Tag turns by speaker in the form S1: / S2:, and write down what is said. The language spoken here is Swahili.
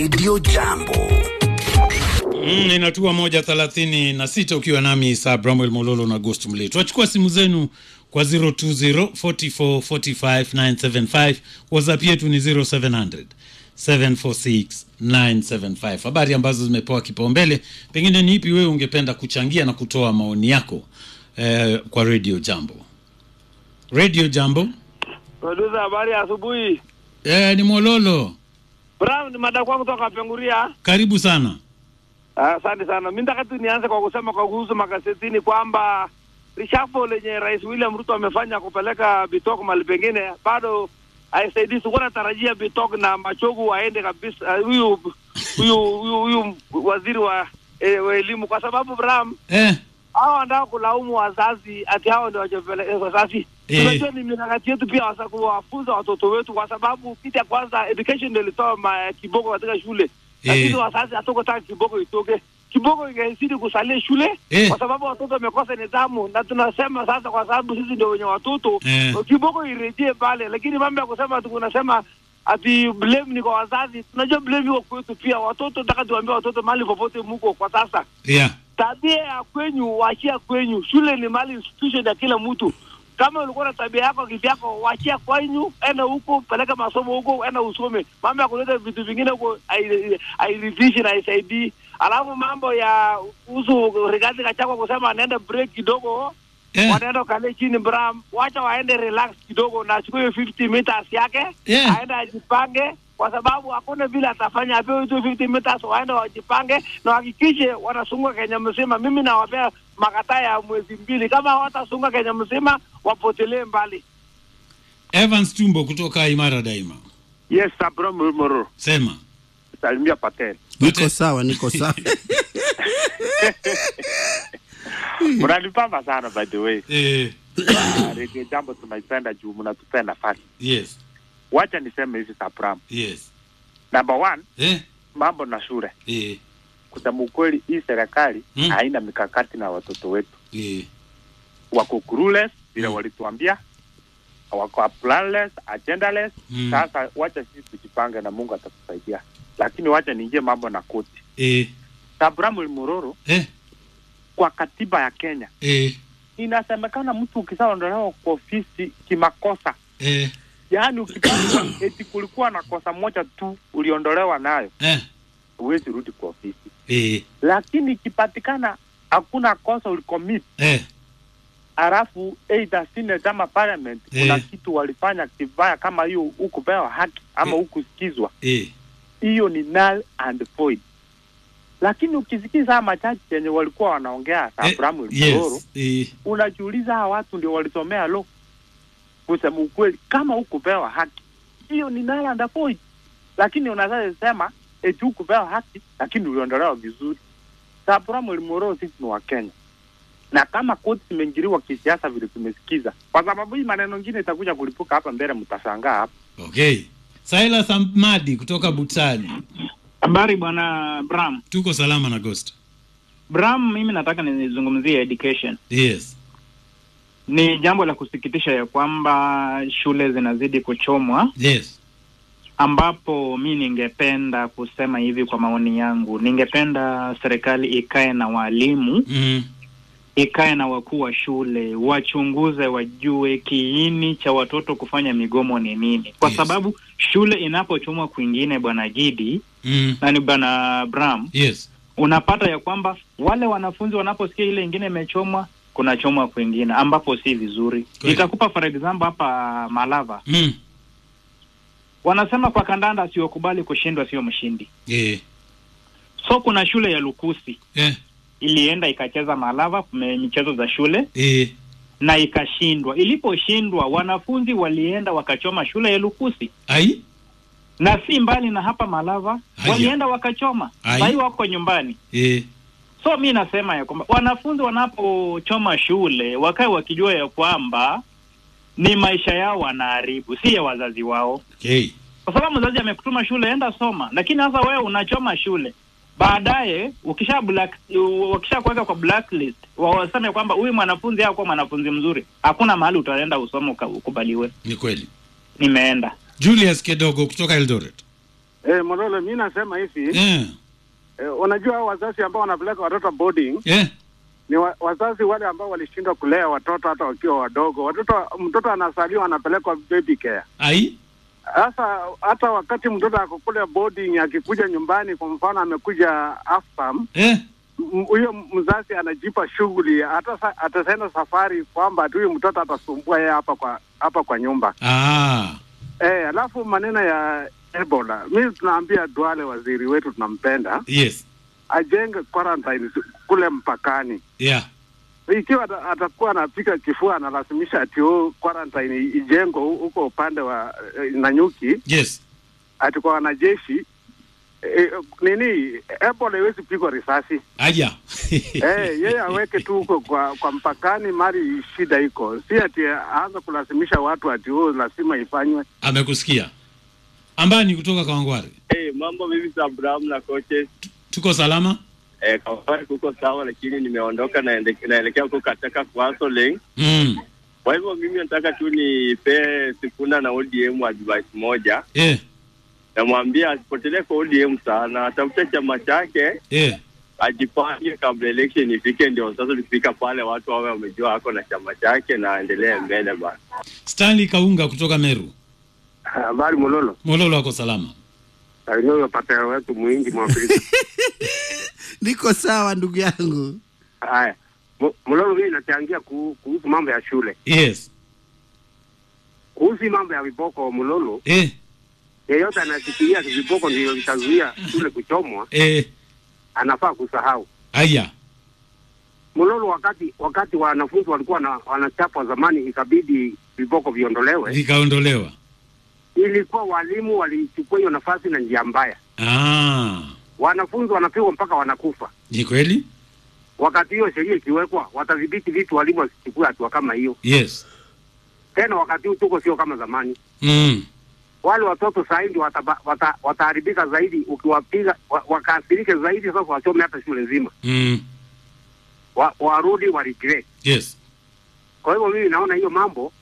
S1: Radio Jambo.
S2: Mm, inatua moja thelathini na sita ukiwa nami saa Bramwel Mololo na Ghost Mletu. Wachukua simu zenu kwa 020 44 45 975. WhatsApp yetu ni 0700 746 975. Habari ambazo zimepewa kipaumbele, pengine ni ipi wewe ungependa kuchangia na kutoa maoni yako eh, kwa Radio Jambo. Radio Jambo
S3: Producer, habari ya asubuhi.
S2: eh, ni Mololo,
S3: Brown ni mada kwangu kutoka Penguria.
S2: karibu sana.
S3: Ah, Asante sana. Mimi nataka tu nianze kwa kusema kwa kuhusu magazetini kwamba reshuffle lenye Rais William Ruto amefanya kupeleka Bitok mahali pengine bado haisaidii. Sikuwa natarajia Bitok na Machogu waende kabisa, ah, huyu huyu huyu huyu waziri wa eh, wa elimu, kwa sababu Bram
S2: Eh,
S3: hao wanataka kulaumu wazazi ati hao ndio wajapeleka wazazi.
S2: Eh.
S3: Tunajua ni mikakati yetu pia wasa kuwafunza watoto wetu, kwa sababu kitu ya kwanza education ndio ilitoa ma- kiboko katika shule, lakini wazazi hatukutaka kiboko itoke. Kiboko ingezidi kusalia shule
S2: Eh.
S3: kwa sababu watoto wamekosa nidhamu, na tunasema sasa, kwa sababu sisi ndio wenye watoto
S2: Eh.
S3: kiboko irejee pale, lakini mambo ya kusema tu kunasema ati blame ni kwa wazazi. Tunajua blame iko kwetu pia. Watoto nataka tuambie watoto mahali popote muko kwa sasa
S2: yeah.
S3: tabia ya kwenyu wachia kwenyu. Shule ni mali institution ya kila mtu. Kama ulikuwa na tabia yako kivyako, wachia kwenyu, enda huko, peleka masomo huko, enda usome. Mambo ya kuleta vitu vingine huko hai- hairidhishi na haisaidii. Alafu mambo ya kuhusu Rigathi Gachagua kusema anaenda break kidogo
S2: Eh.
S3: wanaenda kale chini Bram, wacha waende relax kidogo na achukue hiyo 50 meters yake
S2: Yeah.
S3: aende ajipange, kwa sababu hakuna vile atafanya. Apewe hizo 50 meters, waende wajipange na wahakikishe wanasunga Kenya mzima. Mimi nawapea makataa ya mwezi mbili, kama hawatasunga Kenya mzima wapotelee mbali.
S2: Evans Tumbo kutoka Imara Daima,
S4: Yes, Sabro Murmuru.
S2: sema
S4: Salimia Patel.
S5: Niko sawa, niko sawa.
S4: Mnanipamba sana by the way.
S2: eh,
S4: Ah, Radio Jambo tunaipenda juu mnatupea nafasi.
S2: yes
S4: Wacha niseme hivi Sabram.
S2: yes
S4: Number one,
S2: eh,
S4: mambo na shule.
S2: eh,
S4: Kusema ukweli, hii serikali
S2: Mm.
S4: haina mikakati na watoto wetu.
S2: eh.
S4: Wako clueless vile
S2: Mm.
S4: walituambia, wako planless, agendaless.
S2: Mm.
S4: Sasa wacha sisi tujipange na Mungu atatusaidia, lakini wacha niingie mambo na koti.
S2: Eh,
S4: Sabram Murmuru,
S2: eh,
S4: kwa katiba ya Kenya
S2: eh,
S4: inasemekana mtu ukishaondolewa kwa ofisi kimakosa
S2: eh,
S4: yaani ukipata eti kulikuwa na kosa moja tu uliondolewa nayo
S2: eh,
S4: huwezi rudi kwa ofisi
S2: eh,
S4: lakini ikipatikana hakuna kosa ulicommit
S2: eh,
S4: halafu either senate ama parliament kuna
S2: Eh.
S4: kitu walifanya kibaya kama hiyo hukupewa haki ama
S2: Eh.
S4: hukusikizwa
S2: eh,
S4: hiyo ni null and void lakini ukisikiza haya machaji yenye walikuwa wanaongea
S2: eh,
S4: Abraham Mloro
S2: yes, eh,
S4: unajiuliza hawa watu ndio walisomea lo kusema ukweli kama hukupewa haki hiyo ni null and void lakini unaweza sema eti hukupewa haki lakini uliondolewa vizuri Abraham Mloro sisi ni wa Kenya na kama koti zimeingiliwa kisiasa vile tumesikiza kwa sababu hii maneno ingine itakuja kulipuka hapa mbele mtashangaa hapa
S2: okay. Silas Amadi kutoka Butali,
S6: Habari bwana Bram.
S2: tuko salama na Ghost.
S6: Bram, mimi nataka nizungumzie education.
S2: Yes,
S6: Ni jambo la kusikitisha ya kwamba shule zinazidi kuchomwa,
S2: yes,
S6: ambapo mi ningependa kusema hivi kwa maoni yangu, ningependa serikali ikae na walimu,
S2: mm,
S6: ikae na wakuu wa shule, wachunguze, wajue kiini cha watoto kufanya migomo ni nini, kwa
S2: Yes.
S6: sababu shule inapochomwa kwingine, bwana Gidi
S2: mm,
S6: na ni bwana Bram,
S2: yes,
S6: unapata ya kwamba wale wanafunzi wanaposikia ile ingine imechomwa kunachomwa kwingine ambapo si vizuri.
S2: Kweli.
S6: Nitakupa for example hapa Malava,
S2: mm,
S6: wanasema kwa kandanda asiyokubali kushindwa sio mshindi.
S2: eh,
S6: So kuna shule ya Lukusi
S2: eh,
S6: ilienda ikacheza Malava me- michezo za shule
S2: eh,
S6: na ikashindwa. Iliposhindwa, wanafunzi walienda wakachoma shule ya Lukusi
S2: ai,
S6: na si mbali na hapa Malava,
S2: Haya.
S6: walienda wakachoma.
S2: Ai.
S6: Sahii wako nyumbani.
S2: eh,
S6: So mi nasema ya kwamba wanafunzi wanapochoma shule wakae wakijua ya kwamba ni maisha yao wanaharibu, si ya wazazi wao,
S2: okay.
S6: kwa sababu mzazi amekutuma shule, enda soma, lakini sasa wewe unachoma shule baadaye ukisha black wakisha kuweka kwa blacklist wa- waseme kwamba huyu mwanafunzi hakuwa mwanafunzi mzuri, hakuna mahali utaenda usome uka- ukubaliwe.
S2: Ni kweli.
S6: Nimeenda
S2: Julius Kedogo kutoka Eldoret.
S1: Eh, Mololo, mi nasema hivi
S2: eh,
S1: eh, unajua hao wazazi ambao wanapeleka watoto boarding
S2: eh,
S1: ni wa, wazazi wale ambao walishindwa kulea watoto hata wakiwa wadogo. Watoto mtoto anazaliwa anapelekwa baby care.
S2: ai
S1: Sasa hata wakati mtoto ako kule boarding akikuja nyumbani, kwa mfano amekuja half term,
S2: eh,
S1: m- huyo mzazi anajipa shughuli, hata sa- ataenda safari kwamba ati huyu mtoto atasumbua yeye hapa kwa hapa kwa nyumba
S2: ah,
S1: eh. Alafu maneno ya Ebola, mi tunaambia Duale, waziri wetu tunampenda,
S2: yes
S1: ajenge quarantine kule mpakani.
S2: yeah
S1: Ikiwa ata- atakuwa anapika kifua analazimisha ati oh, quarantine ijengwe hu- huko upande wa eh, Nanyuki
S2: yes
S1: ati kwa wanajeshi eh, nini Ebola iwezi pigwa risasi
S2: aja
S1: eh, yeye aweke tu huko kwa, kwa mpakani mali shida iko, si ati aanze kulazimisha watu ati oh, lazima ifanywe.
S2: amekusikia ambani kutoka kawangware
S5: Hey, mambo vipi za Abraham na coaches?
S2: tuko salama
S5: Eh, Kawangware kuko sawa, lakini nimeondoka naende- naelekea huko katika counseling.
S2: mm.
S5: Kwa hivyo mimi nataka tu nipee Sifuna na ODM advice moja,
S2: eh,
S5: namwambia asipotelee kwa ODM sana, atafute chama chake
S2: eh.
S5: ajipange kabla election ifike, ndio sasa tukifika pale watu wawe wamejua ako na chama chake na aendelee mbele bana.
S2: stanley kaunga kutoka meru
S1: Habari Mololo,
S2: mololo ako salama
S1: salimia patero wetu mwingi mwafrika.
S7: niko sawa ndugu yangu
S1: Haya, Mo- Mololo, mimi nachangia ku- kuhusu mambo ya shule,
S2: yes
S1: kuhusu mambo ya viboko. Mololo,
S2: eh,
S1: yeyote anafikiria viboko ndio vitazuia shule kuchomwa,
S2: eh.
S1: anafaa kusahau.
S2: aya
S1: Mololo, wakati wakati wanafunzi walikuwa na, wanachapwa zamani, ikabidi viboko viondolewe,
S2: vikaondolewa
S1: ilikuwa walimu walichukua hiyo nafasi na njia mbaya.
S2: ah,
S1: Wanafunzi wanapigwa mpaka wanakufa.
S2: ni kweli
S1: Wakati hiyo sheria ikiwekwa, watadhibiti vitu, walimu wasichukue hatua kama hiyo
S2: yes
S1: tena. Wakati huu tuko sio kama zamani.
S2: mm.
S1: wale watoto sahizi wataharibika wata, wataharibika zaidi ukiwapiga wa, wakaathirike zaidi. Sasa wachome hata shule nzima,
S2: Mm.
S1: wa, warudi wa regret.
S2: yes
S1: Kwa hivyo mimi naona hiyo mambo